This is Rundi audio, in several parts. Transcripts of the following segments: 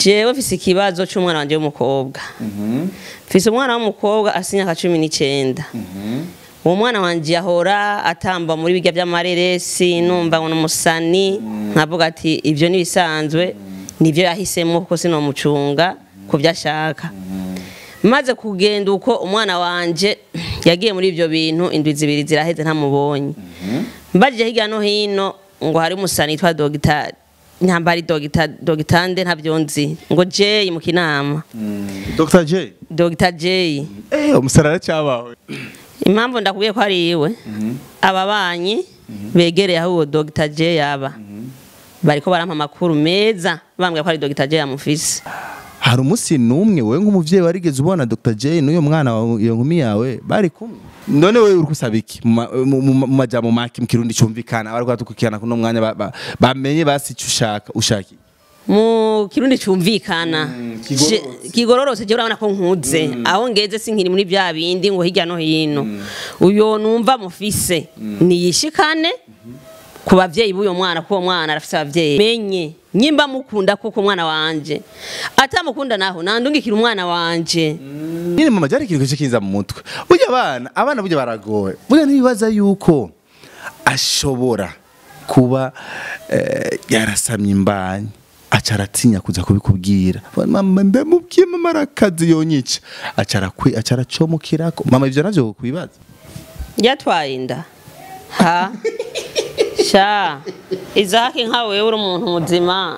jewe mfise ikibazo c'umwana wanje w'umukobwa mfise umwana w'umukobwa afise imyaka cumi n'icenda uwo mwana wanje yahora atamba muri birya vy'amareresi numva ngo n'umusani nkavuga ati ivyo nibisanzwe nivyo yahisemwo kuko sinomucunga ku vyo ashaka maze kugenda uko umwana wanje yagiye muri ivyo bintu indwi zibiri ziraheze ntamubonye mbajije hirya no hino ngo hari umusani yitwa dogitari ntambari dogita dogitande ntavyo nzi ngo Jay mu kinama Dr. J Dr Jay eh umusarara cyabawe impamvu ndakubwiye ko ari iwe ababanyi begereye aho uwo Dr Jay yaba bariko barampa amakuru meza bambwira ko ari Dr Jay yamufise hari umunsi n'umwe wewe nk'umuvyeyi warigeze ubona Dr. J n'uyo mwana wawe iyo nkumi yawe bari kumwe none wewe uri kusaba iki mu ma- mu- mu- mu majambo make mu kirundi cyumvikana bari kwatukukirana kuno mwanya ba- ba- bamenye basi icyo ushaka ushaka iki? mu kirundi cumvikana kigororotse. Je- kigororotse je urabona ko nkuze aho ngeze sinkiri muri bya bindi ngo hirya no hino uyo numva mufise niyishikane ku bavyeyi b'uyo mwana kuko uwo mwana arafise abavyeyi menye nyimba mukunda kuko umwana wanje atamukunda naho nandungikira umwana wanje nyine mama cyari ikintu cyo kiza mu mutwe burya abana abana burya baragoye burya ntibibaza yuko ashobora kuba eh, yarasamye imbanyi aca aratinya kuza kubikubwira mama ndamubwiye mama arakazi yonyica aca arakwi aca aracomokirako mama ivyo navyo kwibaza yatwaye inda ha sha izaki nka wewe uri umuntu muzima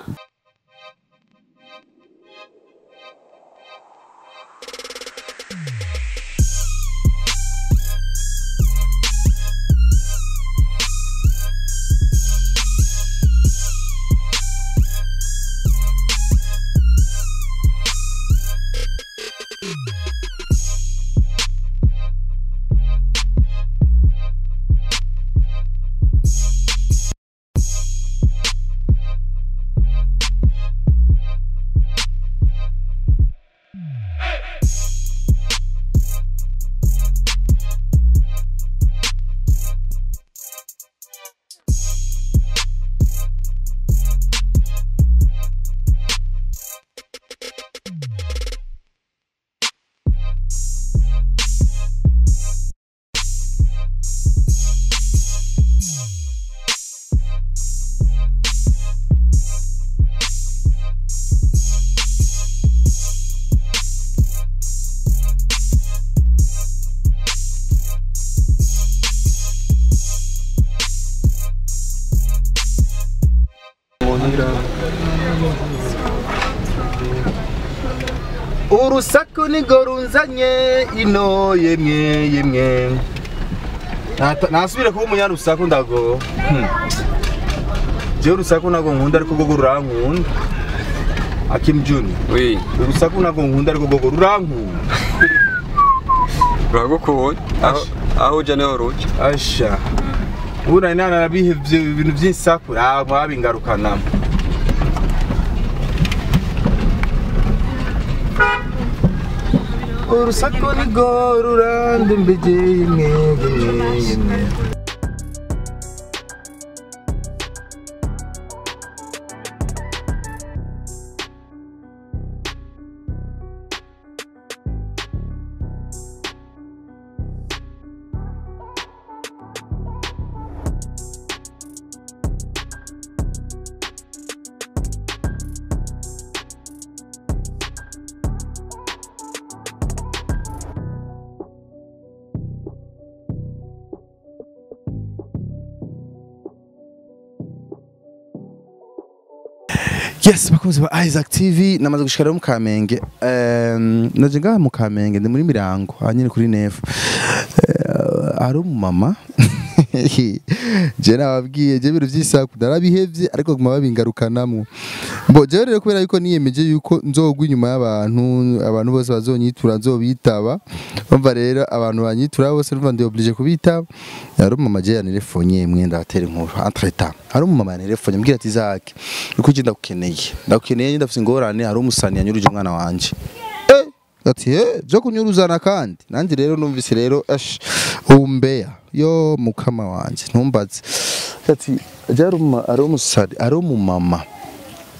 urusaku nigo runzanye ino yemwe yemwe Nata- nasubire kuba umunyarusaku ndago Hmm. jewe urusaku nago nkunda ariko gogo rurankunda Akim Junior Oui, urusaku nago nkunda ariko gogo rurankunda ruragukunda aho aho uja niho ruca asha ubu nari narabihevye ibintu vy'insaku ah mwabingarukanamo urusaku nigo rurandembeje yemwe yemwe yemwe Yes, bakunzi ba Isaac TV namaze gushika rero mu Kamenge. Um, naje ngaha mu Kamenge ndi muri Mirango, hanyine kuri Nef. Uh, ari umumama. je nababwiye je biro vy'isaku darabihevye ariko guma babingarukanamwo. Mbo je rero kubera yuko niyemeje yuko nzogwa inyuma y'abantu, abantu bose bazonyitura nzobitaba. Umva rero abantu banyitura bose numva ndi oblige kubitaba. Ari umumama je yanelefonye mwenda atera inkuru entre temps. Hari umumama yanelefonye mbwira ati Isaac uko ugenda ndakukeneye ndakukeneye ndafite ingorane hari umusani yanyuruje umwana wanje eh ati eh byo kunyuruzana kandi nanjye rero numvise rero ash umbeya yo mukama wanje ntumbaze ati ari ari umusari ari umumama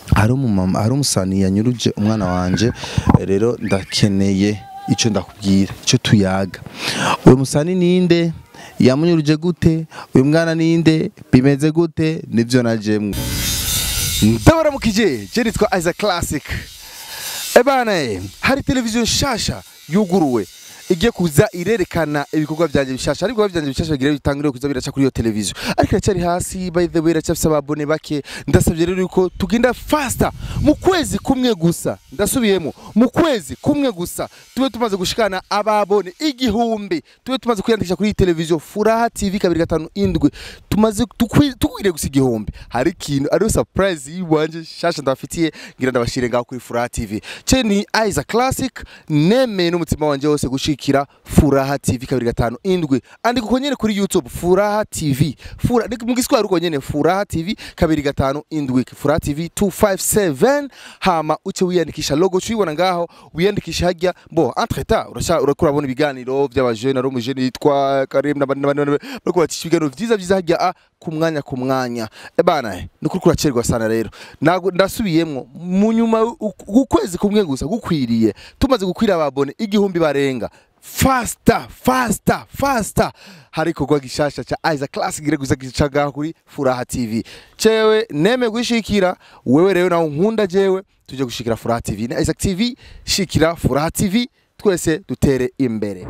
hari umumama hari umusani yanyuruje umwana wanje rero ndakeneye icyo ndakubwira icyo tuyaga uyu musani ninde yamunyuruje gute uyu mwana ninde bimeze gute nibyo najemwe ndabaramukije je nitwa Isaac Classic ebana eh, hari televiziyo nshasha yuguruwe igiye kuza irerekana ibikorwa byanjye bishasha ariko ibikorwa byanjye bishasha bigira bitangire kuza biraca kuri iyo televiziyo ariko iracyari hasi by the way iracyafise ababone bake ndasabye rero yuko tugenda faster mu kwezi kumwe gusa ndasubiyemo mu kwezi kumwe gusa tube tumaze gushikana ababone igihumbi tube tumaze kwiyandikisha kuri iyi televiziyo furaha tv kabiri gatanu indwi tumaze tukwi- tukwiriye gusa igihumbi hari ikintu ariyo surprise yiwanje shasha ndabafitiye ngira ndabashire ngaho kuri furaha tv ce ni Isaac Classic nemeye n'umutima wanje wose gushikira furaha tv kabiri gatanu indwi andika uko nyene kuri youtube furaha tv Fura, ni- mu giswahili uko nyene furaha tv kabiri gatanu indwi furaha tv 257 hama uce wiyandikisha logo cuyibona ngaho wiyandikisha hajya bo entre temps urasha urakura abona ibiganiro by'abajene ari umujene yitwa Karim n'abandi n'abandi n'abandi, bariko bacisha ibiganiro vyiza vyiza hajya a ku mwanya ku mwanya ebana eh, ni ukuri kuracerwa sana rero Nago- ndasubiyemwo mu nyuma u- ukwezi kumwe gusa gukwiriye tumaze gukwira ababone igihumbi barenga fasta fasta fasta hari ikorwa gishasha ca Isaac Classic gire gusa gicaga kuri Furaha TV cewe neme gushikira wewe rero nawe nkunda jewe tuje gushikira Furaha TV na Isaac TV shikira Furaha TV twese dutere imbere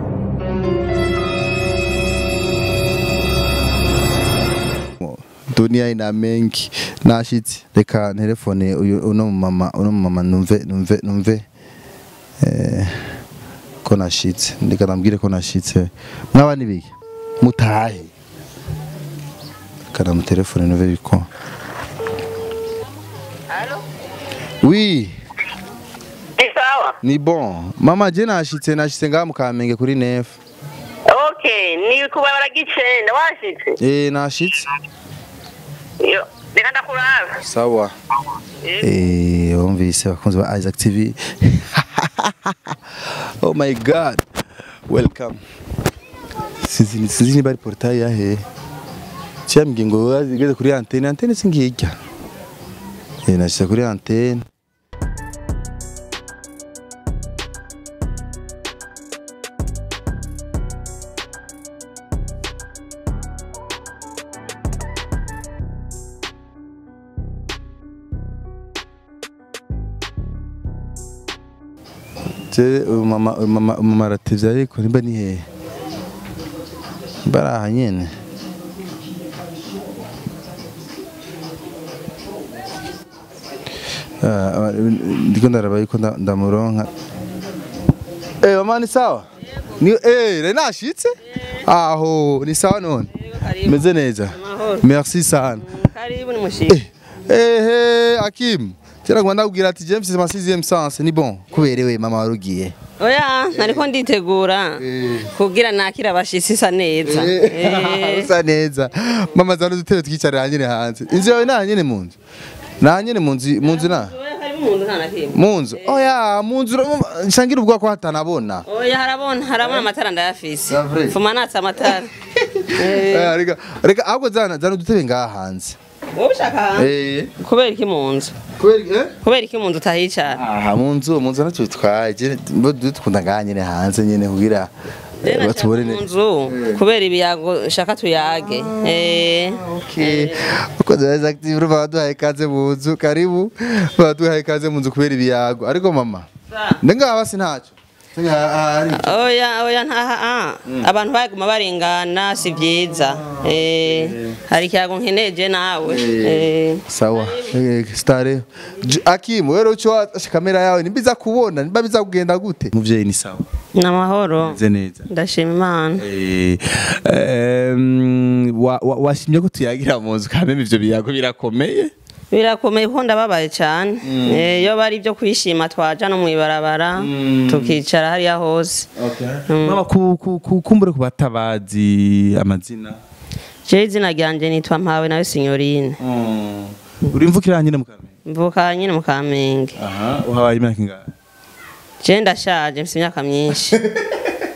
dunia ina mengi nashitse reka telefone uyu uno mama uno mama numve numve numve eh, ko nashitse ndika nambwire ko nashitse mwaba nibiki mutahe kana mu telefone numve biko Allô oui Ni sawa? ni bon mama je nashitse nashitse ngaha mu kamenge kuri nef Okay, ni kubabara gicenda washitse? eh nashitse Yo, reka ndakuraba. sawa Eh, wumvise bakunzi ba Isaac TV. oh my god. Welcome. Sinzi sinzi niba ari portail yahe. Cyambwiye ngo wazigeze kuri antenne, antenne singijya. Eh, nashyize kuri antenne. Je uyu mama uyu mama uyu mama aratevye ariko nimba ni hehe? Bari aha nyene. Ah, ndiko ndaraba yuko nda- ndamuronka. Eh, mama ni sawa? Ni eh, re nashitse? Aho, ni sawa none. Karibu. Meze neza. Amahoro. Merci sana. Karibu ni mushika. Eh, eh, Hakim. Tera ngo ndakubwira ati James ma 6e sens ni bon. Kuberewe mama warugiye. Oya, nariko nditegura kugira nakira abashitsi isa neza. Eh. usa neza mama zano dutebe twicarira nyine hanze inzu yawe nta nyine mu nzu nta nyine mu nzu mu nzu na Oya, karibu mu nzu nta na kimwe. mu nzu oya mu nzu ura- nshangira ubwo ko hatanabona Oya, harabona harabona amatara ndayafise. C'est vrai? Fuma natse amatara. Eh. Eh, reka reka ahubwo zana zana udutebe ngaha hanze Wowe ushaka hanze? eh Kubera iki mu nzu? kubera eh Kubera iki mu nzu utahicara? aha mu nzu mu nzu nacyo bitwaye je bo dukunda ngaha nyine hanze nyine kugira eh, Rero batubone nashaka mu ne nzu kubera ibiyago shaka tuyage. Eh. Okay. Uko zaza active ruba baduhaye ikaze mu nzu karibu baduhaye ikaze mu nzu kubera ibiyago ariko mama Sa. ndenga basi ntacyo ari oya oya ntaha ah. abantu baguma barengana si byiza eh hari ikiyago nkeneje nawe eh sawa Eh, stare J- Akim wewe ucho kamera yawe nimbiza kubona nimba biza kugenda gute muvyeyi ni sawa namahoro ze neza ndashima imana Eh, em, wa- wa- washimye ko tuyagira mu nzu kameme ivyo biyago birakomeye birakomeye kuko ndababaye cyane Eh, iyo bari ibyo kwishima twaja no mwibarabara tukicara hariya hose mama ku- ku- ku- kumbure ku batabazi amazina jewe izina ryanje nitwa mpawe nawe sinyorine uri mvukira nyine mu kamenge mvuka nyine mu kamenge aha uhabaye imyaka ingahe jewe ndashaje mfite imyaka myinshi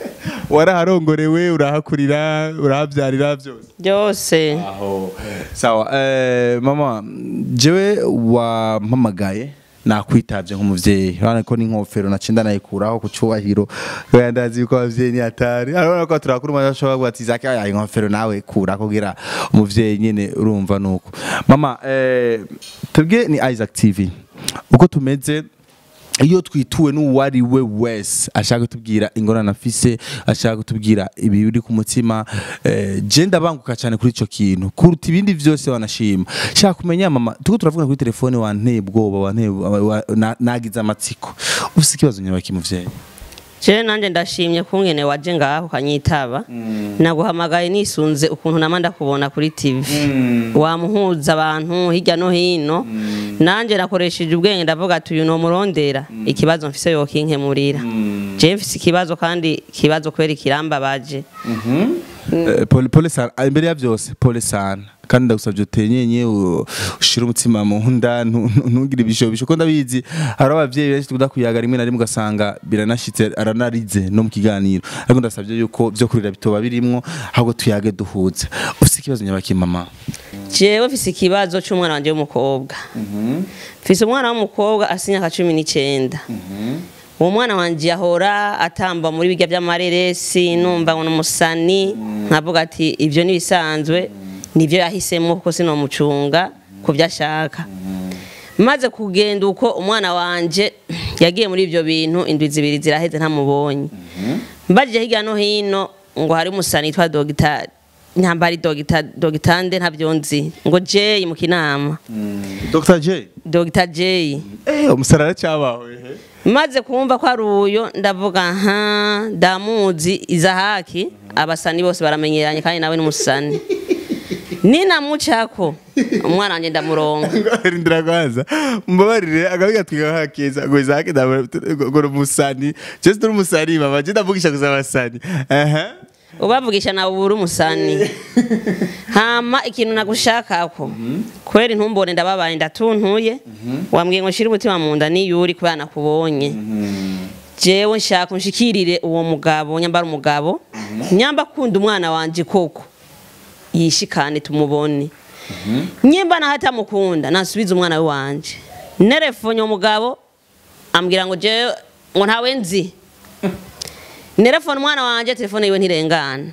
waraharongorewe urahakurira urahabyarira byose byose aho sawa eh, mama jewe wampamagaye nakwitavye nk'umuvyeyi urabona ko n'inkofero nacinda nayikuraho ku cubahiro kubera ndazi yuko abavyeyi ni hatari urabona ko turakura umwana ashobora kuvuga ati zaki aya inkofero nawe kura kugira umuvyeyi nyene urumva nuko mama eh, twebwe ni Isaac TV uko tumeze iyo twituwe n'uwari we wese ashaka kutubwira ingorane afise ashaka kutubwira ibi biri ku mutima eh, je ndabanguka cyane kuri ico kintu kuruta ibindi vyose wanashima shaka kumenya mama tuko turavuga kuri telefone wanteye ubwoba wanteye wa- wa- na- nagize amatsiko ufise ikibazo nyabaki muvyeyi je nanje ndashimye kungene waje ngaho kanyitaba naguhamagaye nisunze ukuntu nama ndakubona kuri tv wamuhuza abantu hirya no hino nanje nakoresheje ubwenge ndavuga ati uyu nomurondera ikibazo mfise yokinkemurira je mfise ikibazo kandi ikibazo kubera ikirambabaje Eh, pole pole sana Ah, imbere ya byose pole sana kandi ndagusabye utenyenye u- ushire umutima mu nda ntu- ntu- ntugire ibishobisho ko ndabizi hari abavyeyi benshi tukunda kuyaga rimwe na rimwe ugasanga biranashitse aranarize no mu kiganiro ariko ndasabye yuko vyo kurira bitoba birimwo ahubwo tuyage duhuze ufise ikibazo nyabaki mama jewe mfise ikibazo c'umwana wanje w'umukobwa mfise umwana w'umukobwa afise imyaka cumi n'icenda uwo mwana wanje yahora atamba muri birya vy'amareresi numva ngo n'umusani nkavuga ati ivyo nibisanzwe nivyo yahisemwo kuko sinomucunga ku vyo ashaka maze kugenda uko umwana wanje yagiye muri ivyo bintu indwi zibiri ziraheze ntamubonye mbajije hirya no hino ngo hari umusani yitwa dogitari ntambari dogita dogitande ntavyo nzi ngo Jay mu kinama Dr J Dr Jay eh umusarara cyabawe maze kumva ko ari uyo ndavuga nka damuzi izahaki abasani bose baramenyeranye kandi nawe n'umusani ninamucako umwana wanje ndamuronga rindira kwanza mbabarire agabiga twiga hakeza ngo izake ngo umusani je turi umusani mama je ndavugisha gusa abasani aha ubavugisha nawe ubura umusani hama ikintu nagushakako kwera intumbone ndababaye ndatuntuye wambwiye ngo nshire umutima mu nda niyuri kubera nakubonye jewe nshaka unshikirire uwo mugabo nyambara umugabo nyamba akunda umwana wanje koko yishikane tumubone nyimba naho atamukunda nasubize umwana we wanje nerefonye umugabo ambwira ngo jewe ngo ntawe nzi nerefone umwana wanje telefone yiwe ntirengana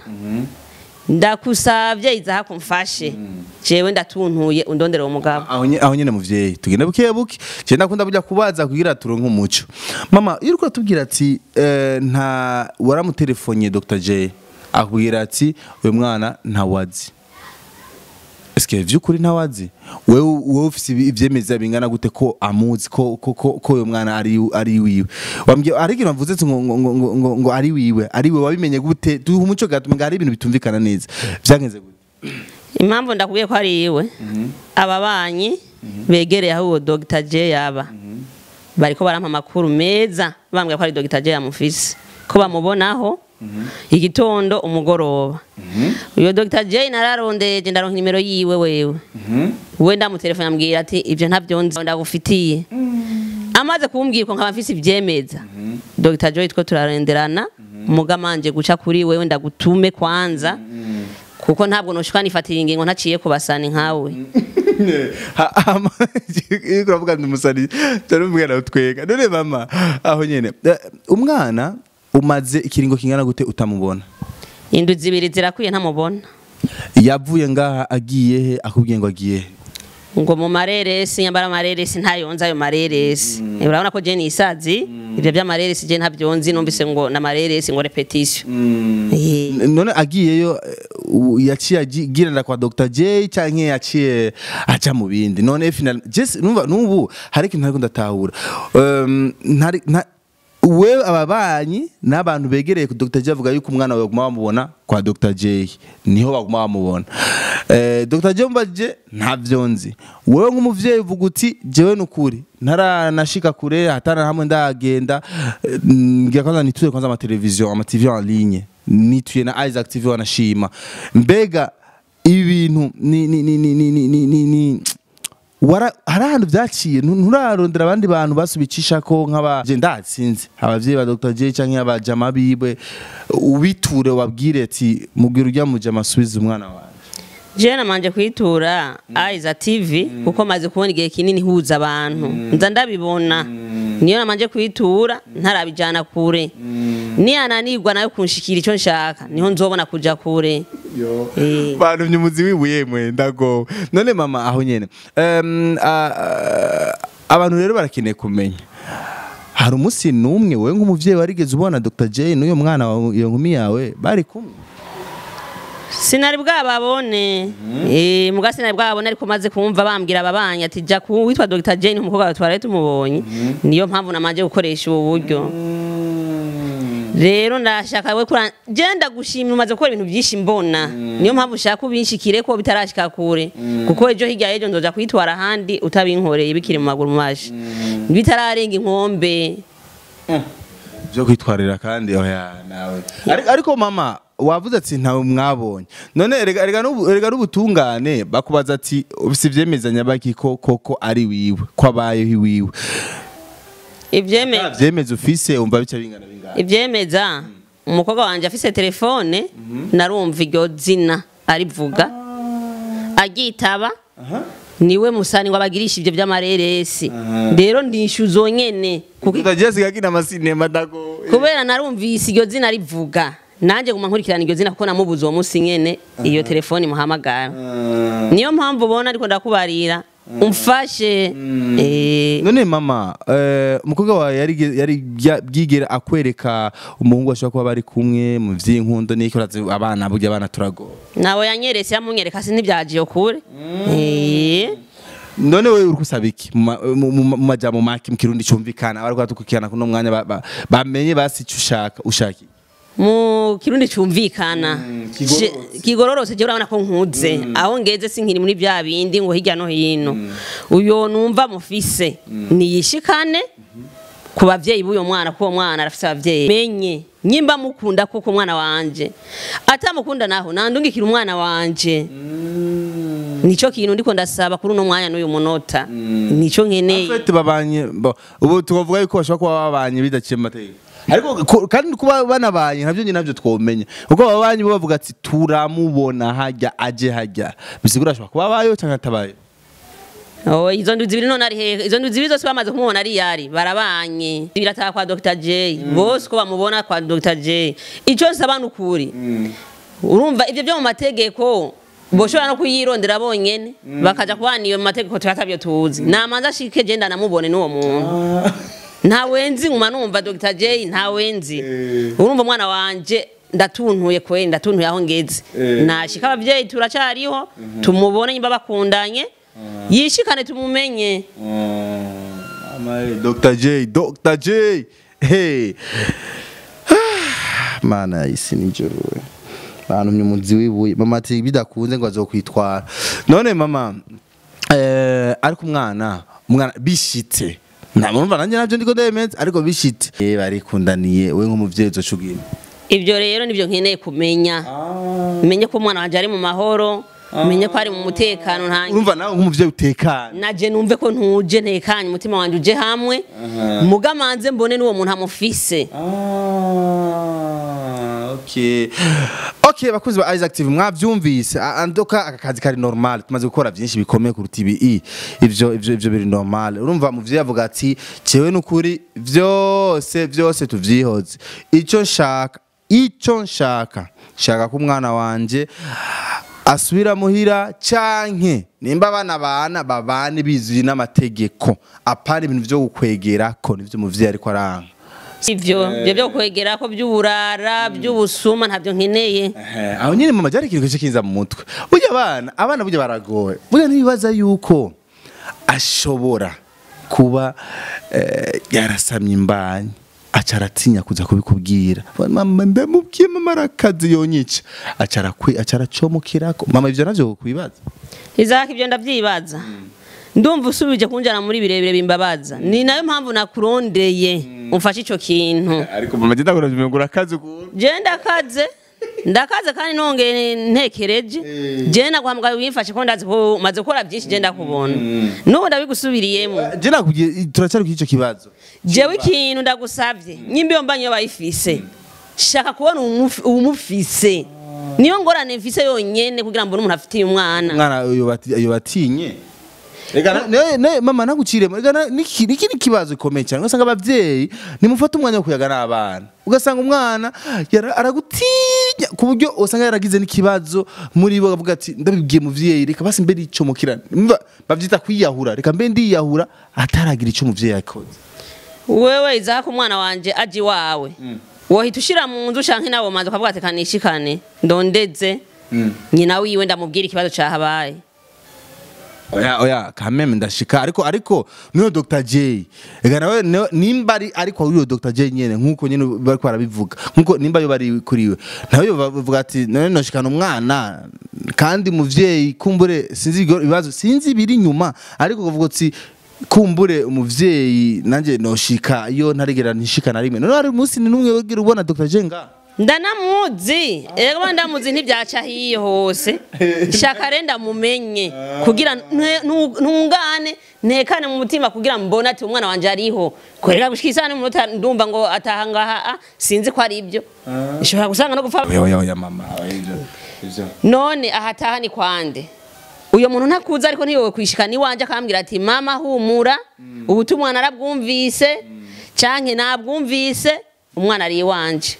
ndakusavye izaha kumfashe jewe ndatuntuye undondere uwo mugabo aho nye- aho nyene muvyeyi tugende buke buke je ndakunda burya kubaza kugira turonke umuco mama iyo uriko tubwira ati eh, nta waramutelefoniye Dr J akubwira ati uyu mwana ntawazi Eske vyukuri ntawazi wewe wewe ufise ibi- ivyemeza bingana gute ko amuzi ko ko ko ko uyu mwana ari ari wiwe wambye ari ikintu bavuze ati ngo ngo ngo, ngo, ngo, ngo ari wiwe ari we wabimenye gute duha umuco gatuma ngo hari ibintu bitumvikana neza vyagenze gute impamvu ndakubwiye ko ari iwe ababanyi begereye aho uwo Dr J yaba bariko barampa amakuru meza bambwira ko ari Dr J yamufise ko bamubonaho igitondo umugoroba uyo Dr J nararondeje ndaronka nimero yiwe wewe we ndamutelefone ambwira ati ivyo ntavyo nzi ndagufitiye amaze kumbwira ko nkaba mfise ivyemeza Dr Joy two turarenderana mugamanje guca kuri wewe ndagutume kwanza kuko ntabwo noshika nifatira ingingo ntaciye kubasana nkawe iyo uravuga ndi umusani cyane umwana utwega none mama aho nyene eh, umwana umaze ikiringo kingana gute utamubona indwi zibiri zirakwiye ntamubona yavuye ngaha agiye he akubwiye ngo agiye he ngo mu mareresi nyambara amareresi ntayonze ayo mareresi urabona ko je nisazi ivyo vy'amareresi je ntavyonzi numvise ngo n'amareresi ngo repetition Eh. N- none agiyeyo eh, u- yaciye agirana kwa Dr J canke yaciye aja mu bindi none final just numva nubu hari ikintu ariko ndatahura um, ntari nta wewe ababanyi n'abantu begereye ku Dr J avuga yuko umwana wawe baguma bamubona kwa Dr J niho baguma bamubona eh, Dr J mbaje ntavyo nzi wewe nk'umuvyeyi uvuga uti jewe nukuri ntaranashika kure hatana hamwe ndagenda eh, ngira kwanza nituye kwanza ama television ama TV en ligne nituye na Isaac TV wanashima mbega ibi bintu ni ni ni ni ni ni ni ni wara hari ahantu vyaciye ntu- nturarondera abandi bantu basubicisha ko nk'aba je ndatsinze abavyeyi ba Dr. J canke abajama biwe ubiture wabwire ati mubwira urya mujama asubize umwana wawe jewe namanje kwitura aiza tv kuko maze kubona igihe kinini huza abantu nza ndabibona niyo namanje kwitura ntarabijana kure niyananirwa nayo kunshikira ico nshaka niho nzobona kuja kure Eh. bantu myumuzi wibuye mwe ndago none mama aho nyene um, abantu rero barakeneye kumenya hari umunsi n'umwe wowe nk'umuvyeyi warigeze ubona Dr. J n'uyo mwana wawe iyo nkumi yawe bari kumwe sinari bwababone eh muga sinari bwababone ariko maze kumva bambwira ababanye ati ja ku witwa Dr Jane umukobwa wawe twari tumubonye niyo mpamvu namaje gukoresha ubu buryo rero ndashaka we kura genda gushimira umaze gukora ibintu byinshi mbona niyo mpamvu ushaka ubinshikire ko bitarashika kure kuko ejo hirya y'ejo nzoja kwitwara ahandi utabinkoreye bikiri mu maguru mashi bitararenga inkombe byo kwitwarira kandi oya nawe Ari- ariko mama wavuze ati ntawe mwabonye none erega erega n'ubu- erega n'ubutungane bakubaza ati ufise ivyemezanya baki ko koko ari wiwe ko abayeho iwiwe ivyeme Nta vyemeza ufise umva bica bingana bingana ivyemeza umukobwa wanje afise telefone narumva iryo zina arivuga agitaba niwe musani ngo abagirisha ivyo vy'amareresi rero ndishuzo nyene kuko utagiye sigakina amasinema dago kubera narumvise iryo zina rivuga nanje guma nkurikirana iryo zina kuko namubuze uwo munsi nyene iyo telefone muhamagara niyo mpamvu ubona ariko ndakubarira umfashe eh, none mama eh, umukobwa wawe yari yari bya- bwigera akwereka umuhungu ashobora kuba bari kumwe mu vy'inkundo n'iki urazi abana burya abana turagora nawe yanyeretse yamunyereka si ntibyagiye kure Eh. none wewe uri kusaba iki mu ma- mu- mu- mu majambo make mu kirundi cyumvikana abari kwatukukirana kuno mwanya ba- ba- bamenye basi icyo ushaka ushaka iki? mu kirundi cumvikana kigororotse. Je- kigororotse je urabona ko nkuze aho ngeze sinkiri muri bya bindi ngo hirya no hino uyo numva mufise niyishikane ku bavyeyi b'uyo mwana kuko uwo mwana arafise abavyeyi menye nyimba mukunda kuko umwana wanje atamukunda naho nandungikira umwana wanje nico kintu ndiko ndasaba kuri uno mwanya n'uyu munota nico nkeneye Fete babanye bo, ubu tukavuga yuko bashobora kuba babanye bidaciye mu mategeko ariko ku- kandi kuba banabanye navyo nyine navyo twomenya kuko babanye bo bavuga ati turamubona hajya aje hajya bisigura ashobora kuba abayeho cyangwa atabayeho Oh, izo ndwi zibiri none ari hehe izo ndwi zibiri zose bamaze kumubona ari yari barabanye birataha kwa Dr. J bose ko bamubona kwa Dr. J ico nsaba nukuri urumva ivyo byo mu mategeko boshobora no kuyirondera bonyene bakaja kubana iyo mu mategeko turatavyo tuzi namanza ashike je ndanamubone n'uwo muntu nta wenzi nguma numva Dr. J nta wenzi urumva umwana wanje ndatuntuye kwe ndatuntuye aho ngeze nashika abavyeyi turacariho tumubone nyimba bakundanye yishikane tumumenye Amae, Dr. J, Dr. J. Hey. Mana isi nijoro we. Bantu myumuzi wibuye. Mama ati bidakunze ngo azokwitwara. None mama eh ariko umwana umwana bishitse. Namurumva nanje navyo ndiko ndemeza ariko bishitse. Eh barikundaniye we nk'umuvyeyi uzocugira. ivyo rero nivyo nkeneye kumenya menye ko umwana wanje ari mu mahoro menye ko ari mu mutekano nta Urumva nawe nk'umuvyeyi utekana. naje numve ko ntuje ntekanye umutima wanje uje hamwe mugamanze mbone n'uwo muntu amufise Ah, okay. Okay, bakuzi ba Isaac TV mwavyumvise A- andoka aka kazi kari normal tumaze gukora byinshi bikomeye kuruta ibi i ivyo ivyo ivyo biri normal urumva muvyeyi avuga ati cewe nukuri vyose vyose tuvyihoze ico nshaka ico nshaka nshaka ko umwana wanje asubira muhira canke nimba abana bana babane bizuye n'amategeko apana ibintu vyo gukwegerako nivyo muvyeyi ariko aranga ivyo ivyo byo kwegera ko by'uburara by'ubusuma ntabyo nkeneye Eh, aho nyine mama cyari ikintu kiza mu mutwe burya abana abana burya baragoye burya ntibibaza yuko ashobora kuba eh, yarasamye imbanyi aca aratinya kuza kubikubwira mama ndamubwiye mama arakazi yonyica aca arakwi aca aracomokirako mama ivyo navyo kwibaza izaka ibyo ndavyibaza ndumva usubije kunjana muri birebire bimbabaza ni nayo mpamvu nakurondeye umfashe ico kintu ariko mama genda kuravimengura akazi ukuntu je ndakaze ndakaze kandi nongeye ntekereje je naguhamagaye wimfashe ko ndazi ko maze gukora byinshi je ndakubona n'ubu ndabigusubiriyemo je nakubwiye turacyari kuri icyo kibazo jewe ikintu ndagusavye nyimba iyo mbanye iyo bayifise shaka kubona uwumufi- uwumufise niyo ngorane mfise yonyene kugira mbone umuntu afitiye umwana umwana uyo bati- uyo batinye Ega na- ne- ne- mama naguciremo ega na- niki niki ni kibazo gikomeye cyane ugasanga abavyeyi nimufata umwanya wo kuyaga n'abana ugasanga umwana yara- aragutinya ku buryo usanga yaragize n'ikibazo muri bo akavuga ati ndabibwiye muvyeyi reka basi mbe nicomokirana Mva, bavyita kwiyahura reka mbe ndiyahura ataragira ico muvyeyi yakoze wewe izaka umwana wanje aje iwawe wohita ushira mu nzu canke nawe manza ukavuga ati kanishikane ndondeze nyina wiwe ndamubwira ikibazo cahabaye oya oya kameme ndashika ariko ariko niyo Dr J ega nawe niyo- nimba ari ariko uriyo Dr J nyene nkuko nyene bariko barabivuga nkuko nimba yo bari kuriwe nawe bavuga ati none noshikana umwana kandi muvyeyi kumbure sinzi ibigo- ibibazo sinzi biri inyuma ariko kuvuga ati kumbure umuvyeyi nanje noshika iyo ntarigera ntishika na rimwe none ari umunsi ni numwe wigera ubona Dr J nga ndanamuzi ego ndamuzi ntibyaca hiyo hose shaka re ndamumenye kugira nte- nu- ntungane ntekane mu mutima kugira mbone ati umwana wanje ariho korera gushika isaha n'umunota ndumva ngo ataha ngaha ah, sinzi ko ari ibyo ishobora gusanga no gupfa oya oya oya mama oya, ivyo ivyo none ahataha ni kwande uyo muntu ntakuza ariko ntiyowe kwishika niwanje akambwira ati mama humura ubutumwa narabwumvise canke nabwumvise umwana ari iwanje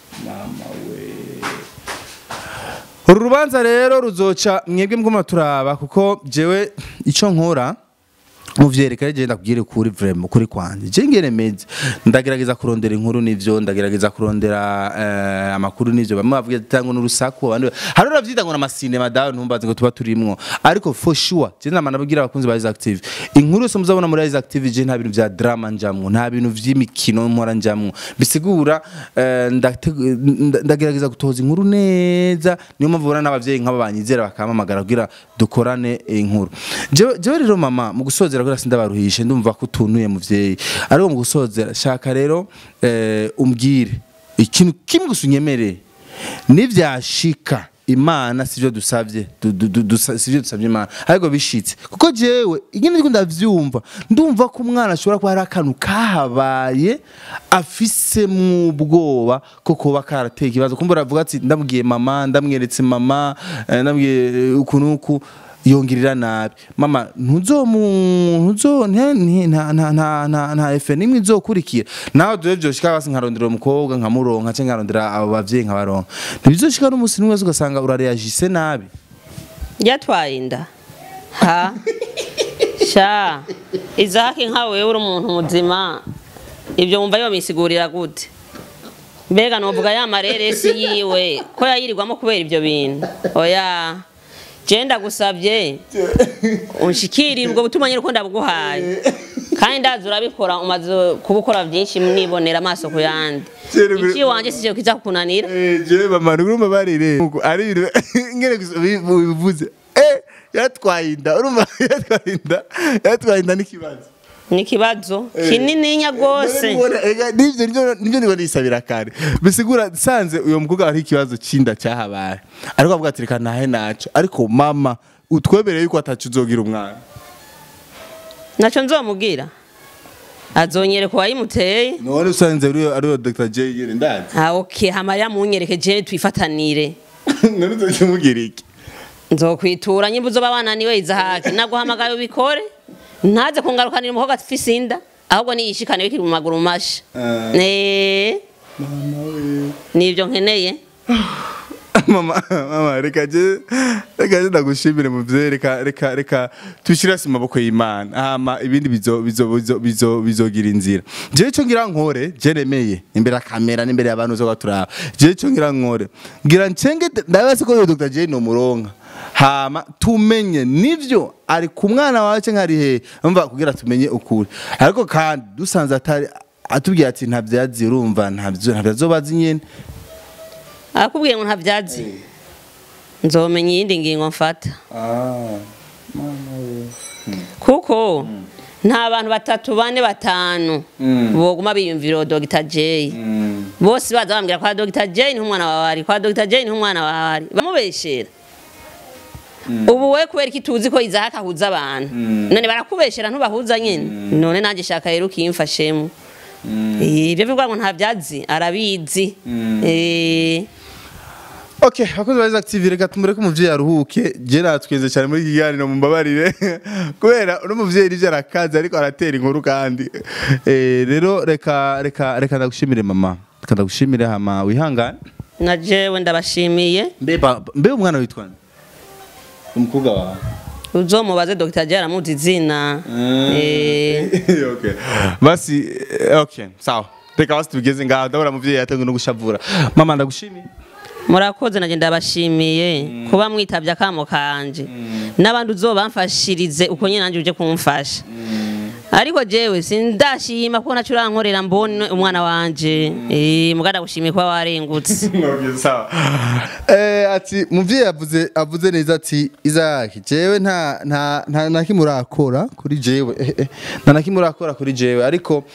uru rubanza rero ruzoca mwebwe muguma turaba kuko jewe ico nkora muvyereka je ndakubwire kuri vraiment kuri kwanje je ngene meze ndagerageza kurondera inkuru nivyo ndagerageza kurondera eh, amakuru nivyo bamwe bavuga ati tango n'urusaku abandi hari uravyita ngo namasine madawe ntumbaze ngo tuba turimwo ariko for sure je nama nabwira abakunzi ba Ice Active inkuru yose muzabona muri Ice Active je nta bintu vya drama njamwo nta bintu vy'imikino mpora njamwo bisigura eh, ndate- nda- ndagerageza gutoza inkuru neza niyo mpamvu ubona n'abavyeyi nk'abo banyizera bakampamagara kugira dukorane inkuru jewe jewe rero mama mu gusozera kugira sindabaruhishe ndumva ko utunuye muvyeyi ariko mu gusozera shaka rero eh, umbwire ikintu kimwe gusa unyemereye nivyashika imana sivyo dusavye du- du- du- dusa- sivyo dusavye imana ariko bishitse kuko jewe ingene ndiko ndavyumva ndumva ko umwana ashobora kuba hari akantu kahabaye afise mu bwoba ko kuba karateye ikibazo kumva uravuga ati ndabwiye mama ndamweretse mama eh, ndabwiye ukuntu uku yongirira nabi mama ntuzomu ntuzo nte- nte- nta nta nta nta nta efe nimwe izokurikira nawe dore byoshika basi nkarondera umukobwa nkamuronka cyangwa nkarondera abo bavyeyi nkabaronka ntibizoshika n'umunsi n'umwe wese ugasanga urareagise nabi yatwaye inda ha sha izaki nka wewe uri umuntu muzima ibyo wumva yomisigurira gute mbega novuga ya mareresi yiwe ko yayirirwamo kubera ibyo bintu oya je ndagusabye unshikirire ubwo butumwa nyine uko ndabguhaye kandi ndazi urabikora umaze kubukora byinshi nibonera amaso ku yandi Kera- iki wanje sije kiza kukunanira jewe mama urumva barire ari ibintu ngene gusa bivuze eh yatwaye inda urumva yatwaye inda yatwaye inda n'ikibazo ni ikibazo kinininya rwose nivyo nivyo nivyo niba nisabira kare bisigura sanze uyo mukobwa ari ikibazo cinda cyahabaye ariko avuga ati reka nahe naco ariko mama utwemereye yuko atacu uzogira umwana ntacyo nzomubwira azonyereka uwayimuteye none usanze ariyo ariyo Dr J yere ndazi ah okay hamarira munyereke je twifatanire none uzokimubwira iki nzokwitura nyimba uzoba bananiwe izahake naguhamagaye ubikore ntaze kungarukanira umukobwa afise inda ahubwo niyishikane bikiri mu maguru masha Ah. Eh, nibyo nkeneye mama mama reka je reka je ndagushimire muvyeyi reka reka reka tushire hasi mu maboko y'Imana hama ibindi bizo bizo bizo bizo bizogira inzira je cyo ngira nkore je nemeye imbere ya kamera n'imbere y'abantu zo baturaba je cyo ngira nkore ngira ncenge ndabase ko uyu Dr J no muronka hama tumenye nivyo ari ku mwana wawe cyangwa ari he umva kugira tumenye ukuri ariko kandi dusanze atari atubwiye ati ntabyazi urumva ntabyo ntabyazobazi nyene arakubwiye ngo ntabyazi nzomenya iyindi ngingo mfata ah kuko nta bantu batatu bane batanu Mm. boguma biyumvira uwo Dr. J Mm. bose baza bambwira kwa Dr. J ni umwana wawe ari kwa Dr. J ni umwana wawe ari bamubeshera ubu we kubera iki tuzi ko izahaka ahuza abantu Mm. none barakubeshera ntubahuza nyine none nanjye shaka rero ukimfashemo Eh, ibyo bivuga ngo nta byazi arabizi Eh, Okay, abakozi ba Active reka tumureke umuvyeyi aruhuke. Je natweze cyane muri iki kiganiro mumbabarire. Kubera uno muvyeyi rije arakaza ariko aratera inkuru kandi. Eh rero reka reka reka ndagushimire mama. Reka ndagushimire hama wihangane. na jewe ndabashimiye Mbe ba- mbe umwana witwa nde? Umukobwa wawe. uzomubaze Dr. J aramuzi izina Eh, okay. Basi eh, okay, sawa. Reka basi tugeze ngaho ndabona muvyeyi yatangiye no gushavura. Mama ndagushimiye. murakoze nanjye ndabashimiye kuba mwitabye akamo kanje n'abandi uzobamfashirize uko nyine nanjye uje kumfasha ariko jewe sindashima ko nacu urankorera mbone umwana wanje eh mugada gushimiye kuba warengutse Okay, sawa. Eh ati muvyeyi avuze avuze neza ati Isaac jewe nta nta nta nakimwe urakora kuri jewe eh, eh, nta nakimwe urakora kuri jewe ariko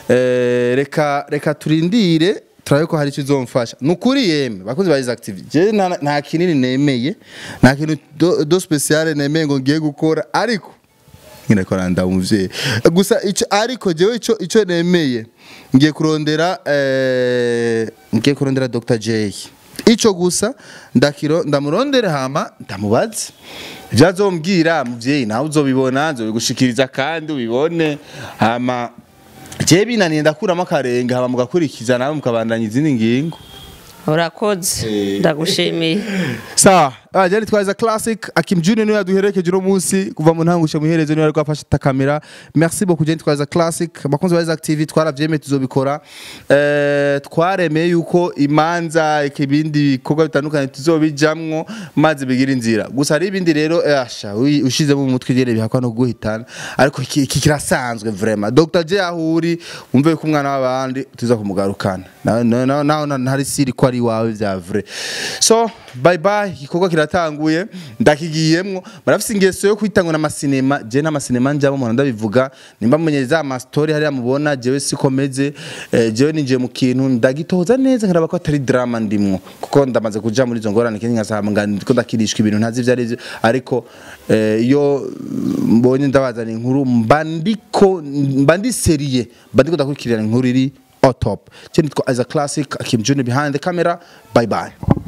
eh reka reka turindire turabe ko hari icyo uzomfasha ni ukuri yemwe bakozi ba Isaac TV jewe nta nta kinini nemeye nta kintu do, do special nemeye ngo ngiye gukora ariko nyine ko randa umuvyeyi gusa ico ariko jewe ico ico nemeye ngiye kurondera eh ngiye kurondera Dr J ico gusa ndakiro ndamurondere hama ndamubaze ibyo azombwira muvyeyi nawe uzobibona nzobigushikiriza kandi ubibone hama jewe binaniye ndakuramo akarenge hama mugakurikiza nawe mukabandanya izindi ngingo urakoze Eh. ndagushimiye sawa ah, jari twaza classic akim junior niwe yaduherekeje uno munsi kuva mu ntangushe muherezo niwe ariko afashe ta kamera merci beaucoup jari twaza classic bakunzi ba Isaac TV twaravyemeye tuzobikora eh twaremeye yuko imanza ikibindi bikorwa bitandukanye tuzobijamwo maze bigira inzira gusa hari ibindi rero eh, asha ui- ushizemo mu mutwe gere bihakwa no guhitana ariko iki iki kirasanzwe vraiment Dr J ahuri umve ko umwana w'abandi tuza kumugarukana nawe nawe nawe ntari siri ko ari wawe vya vrai so bye bye igikorwa kiratanguye ndakigiyemwo barafise ingeso yo kwitangwa n'amasinema je n'amasinema njamo umuntu ndabivuga nimba mumenyereza ama story hariya mubona jewe sikomeze eh, jewe ninjiye mu kintu ndagitoza neza nkaraba ko atari drama ndimwo kuko ndamaze kuja muri izo ngorane kenshi ngasaba ngo ndiko ndakirishwa ibintu ntazi ivyo arivyo ariko eh, iyo mbonye ndabazana inkuru mba ndiko mba ndi seriye mba ndiko ndakurikirana inkuru iri au top. Cyo nitwa as a classic Kim Junior behind the camera. Bye bye.